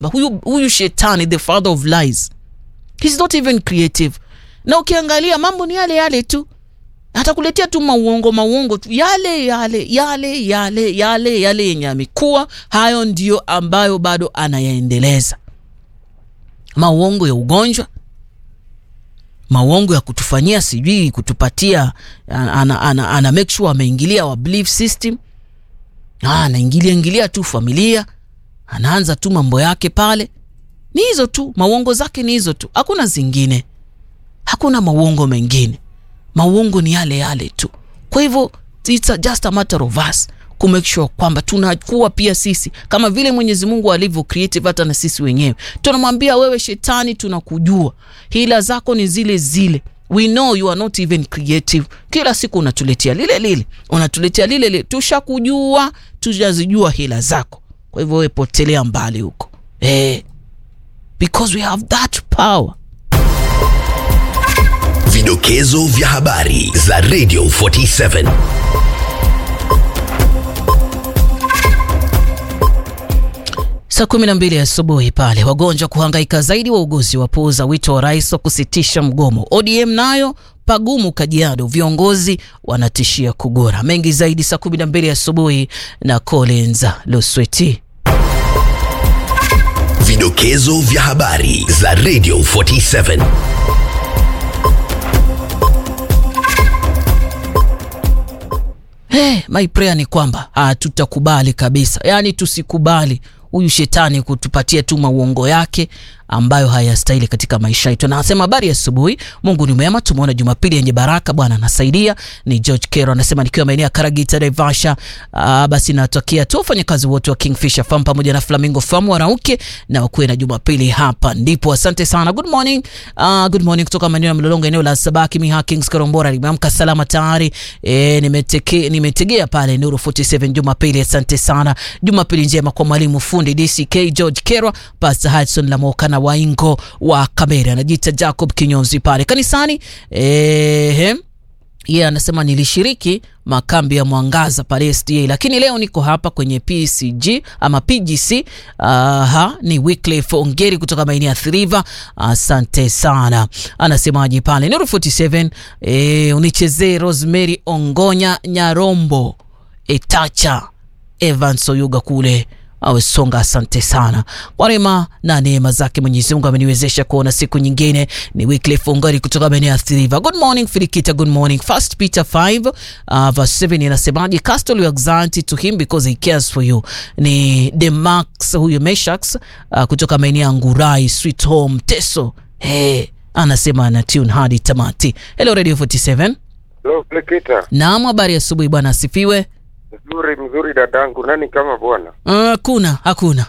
huyu, huyu shetani the father of lies he's not even creative na ukiangalia mambo ni yale yale tu atakuletea tu mauongo mauongo tu yale yale yale yale yale yale yenye amekuwa hayo ndio ambayo bado anayaendeleza mauongo ya ugonjwa mauongo ya kutufanyia sijui kutupatia ana, ana, ana, ana make sure ameingilia wa belief system Ah, anaingilia ingilia tu familia anaanza tu mambo yake pale ni hizo tu mauongo zake ni hizo tu hakuna zingine hakuna mauongo mengine mauongo ni yale yale tu kwa hivyo it's a just a matter of us kumake sure kwamba tunakuwa pia sisi kama vile mwenyezi mungu alivyo creative hata na sisi wenyewe tunamwambia wewe shetani tunakujua hila zako ni zile zile we know you are not even creative kila siku unatuletea lile lile unatuletea lile lile tushakujua tujazijua hila zako kwa hivyo wewe potelea mbali huko eh, because we have that power Vidokezo vya habari za Radio 47. Saa kumi na mbili asubuhi pale wagonjwa kuhangaika zaidi, wauguzi wapuuza wito wa rais wa kusitisha mgomo. ODM nayo pagumu Kajiado, viongozi wanatishia kugora. Mengi zaidi saa kumi na mbili asubuhi na Collins Lusweti. Vidokezo vya habari za Radio 47. Hey, my prayer ni kwamba hatutakubali kabisa, yaani tusikubali huyu shetani kutupatia tu mauongo yake ambayo hayastahili katika maisha yetu. Na anasema habari ya asubuhi, Mungu ni mwema, tumeona Jumapili yenye baraka, Bwana anasaidia. Ni George Kero anasema nikiwa maeneo ya Karagita Naivasha. Uh, basi natokea tu wafanyakazi wote wa Kingfisher Farm pamoja na Flamingo Farm warauke na wakuwe na Jumapili hapa ndipo. Asante sana, good morning. Uh, good morning kutoka maeneo ya Mlolongo, eneo la Sabaki Miha Kings Karombora. Nimeamka salama tayari, e, nimeteke, nimetegea pale Nuru 47 Jumapili. Asante sana, Jumapili njema kwa mwalimu fundi DCK George Kerwa, Pastor Hudson Lamoka na Waingo wa Kamera, anajiita Jacob Kinyonzi pale kanisani ehe yeye yeah, anasema nilishiriki makambi ya mwangaza pale SDA, lakini leo niko hapa kwenye PCG ama PGC. Aha, ni Wycliffe Ongeri kutoka maeneo ya Thriva. Asante sana. Anasemaje pale Nuru 47 eh, unichezee Rosemary Ongonya Nyarombo Etacha Evans Oyuga kule awe songa. Asante sana kwa rema na neema zake Mwenyezi Mungu ameniwezesha kuona siku nyingine. Ni Wycliffe Ongari kutoka maeneo ya Thriva. Good morning Filikita, good morning. First Peter 5 uh, verse 7 inasemaje? Cast all your anxiety to him because he cares for you. Ni Demax huyo Meshax uh, kutoka maeneo ya Ngurai Sweet Home Teso. Hey, anasema ana tune hadi tamati. Hello Radio 47. Hello, Plekita. Naam, habari asubuhi bwana, asifiwe. Mzuri mzuri dadangu, nani kama bwana? Hakuna, hakuna,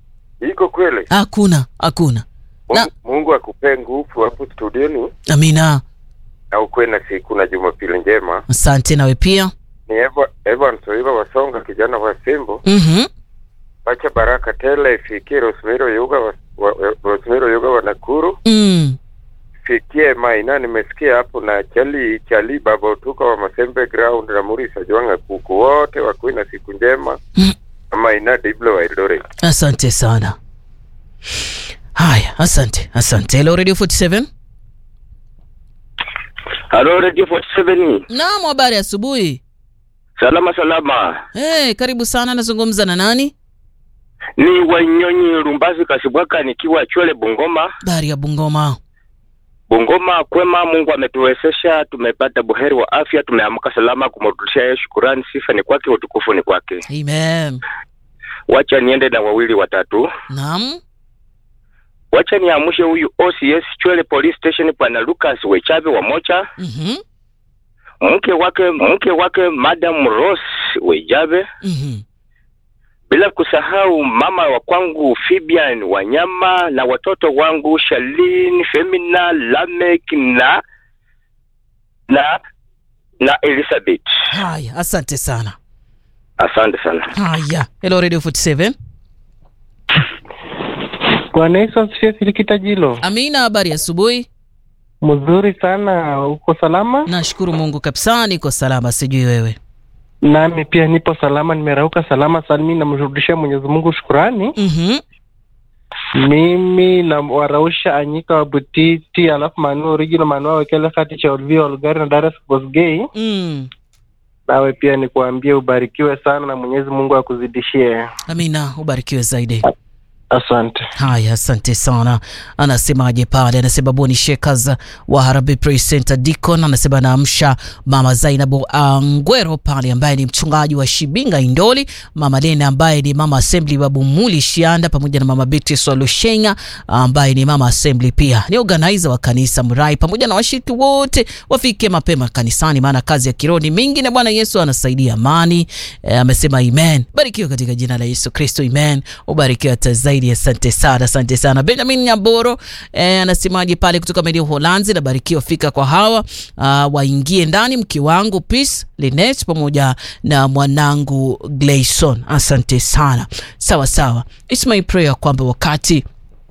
Iko kweli? hakuna, hakuna. Na- Mungu, Mungu akupee nguvu hapo studioni Amina, na ukuwe na siku na Jumapili njema. asante nawe pia. Ni Eva, Evan Soiva Wasonga, kijana wa Simbo. Mhm. Wacha baraka tele ifikie Rosemiro Yuga wa, wa, wa, Rosemiro Yuga wa Nakuru, Mm. fikie Maina, nimesikia hapo na Chali Chali Baba Utuka wa Masembe Ground na Murisa Jwanga kuku wote wakuwe na siku njema. Mm. Na Maina Diblo wa Eldoret. Asante sana. Haya, asante, asante. Hello Radio 47. Halo Radio 47. Naam, habari asubuhi. Salama salama. Hey, karibu sana. Nazungumza na nani? Ni Wanyonyi Rumbazi Kasibwaka nikiwa Chwele Bungoma. Dari ya Bungoma. Bungoma kwema, Mungu ametuwezesha, tumepata buheri wa afya, tumeamka salama, kumrudishia yeye shukurani, sifa ni kwake, utukufu ni kwake. Amen. Wacha niende na wawili watatu. Naam. Wacha niamshe huyu OCS Chwele Police Station Bwana Lucas Wechabe wa Mocha, Mhm. mke wake mke wake Madam Rose Wejabe, Mhm. bila kusahau mama wa kwangu Fibian Wanyama na watoto wangu Shalin, Femina, Lamek na na na Elizabeth. Haya, asante sana. Asante sana. Haya. Hello Radio 47. Bwana Yesu asifiwe. Filikita Jilo, Amina, habari ya asubuhi. mzuri sana. Uko salama? Nashukuru Mungu kabisa, niko salama, sijui wewe. Nami pia nipo salama, nimerauka salama sana. Mimi namrudishia Mwenyezi Mungu shukurani. Mhm. mimi na warausha anyika wa butiti alafu manu original manu awekele kati cha olvia olgari na dares bosgei mm. nawe pia nikuambie ubarikiwe sana na mwenyezi mungu akuzidishie amina ubarikiwe zaidi asante haya asante sana anasemaje pale anasema boni shekas wa harabi praise center dicon anasema anaamsha mama zainabu angwero pale ambaye ni mchungaji wa shibinga indoli mama lene ambaye ni mama assembly babu muli shianda pamoja na mama beatrice walushenga ambaye ni mama assembly pia ni organizer wa kanisa mrai pamoja na washiriki wote wafike mapema kanisani maana kazi ya kiroho ni mingi na bwana yesu anasaidia amani e, amesema amen barikiwa katika jina la yesu kristo amen ubarikiwa hata zaidi asante sana asante sana benjamin nyamboro eh, anasemaje pale kutoka media uholanzi nabarikiwa fika kwa hawa uh, waingie ndani mke wangu peace linet pamoja na mwanangu glayson asante sana sawa sawa its my prayer kwamba wakati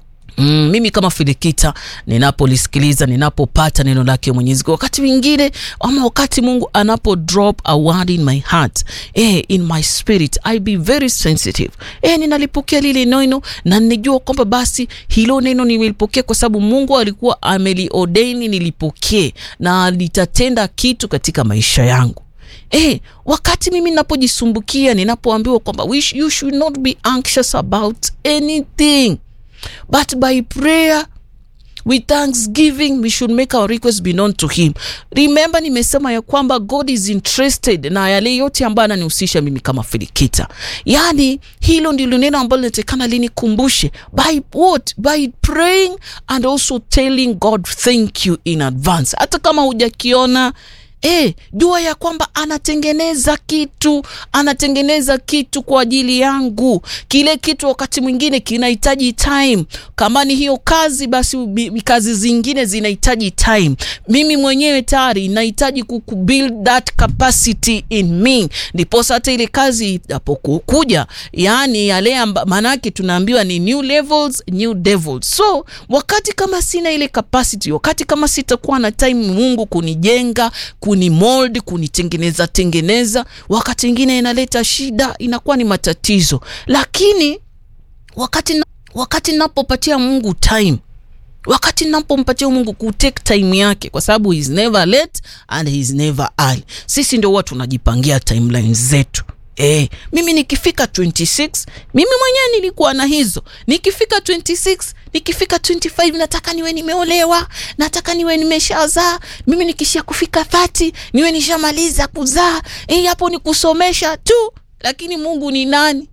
Mm, mimi kama filikita ninapolisikiliza ninapopata neno lake mwenyezi Mungu, wakati mwingine ama wakati mungu anapo drop a word in my heart eh, in my spirit i be very sensitive eh, ninalipokea lile neno na ninajua kwamba basi hilo neno nimelipokea kwa sababu mungu alikuwa ameliodaini nilipokee na litatenda kitu katika maisha yangu Eh, wakati mimi ninapojisumbukia ninapoambiwa kwamba we sh- you should not be anxious about anything but by prayer with thanksgiving we should make our request be known to him remember nimesema ya kwamba god is interested na yale yote ambayo ananihusisha mimi kama filikita yaani hilo ndilo neno ambalo linatekana linikumbushe by what by praying and also telling god thank you in advance hata kama hujakiona E, jua ya kwamba anatengeneza kitu anatengeneza kitu kwa ajili yangu kile kitu wakati mwingine kinahitaji time kama ni hiyo kazi basi bi- bi- kazi zingine zinahitaji time mimi mwenyewe tayari nahitaji ku- ku build that capacity in me ndiposa hata ile kazi inapokuja yaani yale amba- maanake tunaambiwa ni new levels new devils so wakati kama sina ile capacity wakati kama sitakuwa na time mungu kunijenga kunimold kunitengeneza tengeneza wakati ingine inaleta shida inakuwa ni matatizo lakini wakati na, wakati napopatia mungu time wakati napompatia mungu kutake time yake kwa sababu he is never late and he is never early sisi ndio huwa tunajipangia timeline zetu E, mimi nikifika 26 mimi mwenyewe nilikuwa na hizo nikifika 26 nikifika 25 nataka niwe nimeolewa nataka niwe nimeshazaa mimi nikishia kufika 30 niwe nishamaliza kuzaa e, hapo ni kusomesha tu lakini mungu ni nani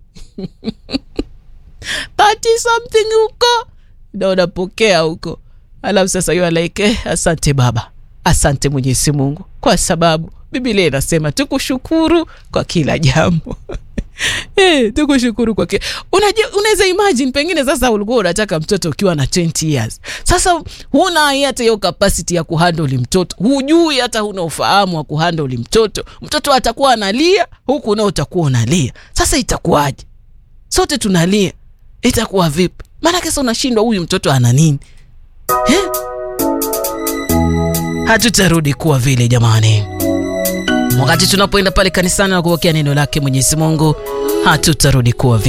30 something huko na unapokea huko alafu sasa you are like eh, asante baba asante mwenyezi mungu kwa sababu bibilia inasema tukushukuru kwa kila jambo Eh, tukushukuru kwa kila Unaje- unaweza imagine pengine sasa ulikuwa unataka mtoto ukiwa na 20 years sasa huna hata hiyo capacity ya kuhandle mtoto hujui hata huna ufahamu wa kuhandle mtoto mtoto atakuwa analia huku nao utakuwa unalia sasa itakuwaje sote tunalia itakuwa vipi maanake sasa unashindwa huyu mtoto ana nini eh? hatutarudi kuwa vile jamani wakati tunapoenda pale kanisani na kupokea neno lake mwenyezi mungu hatutarudi kuwa vile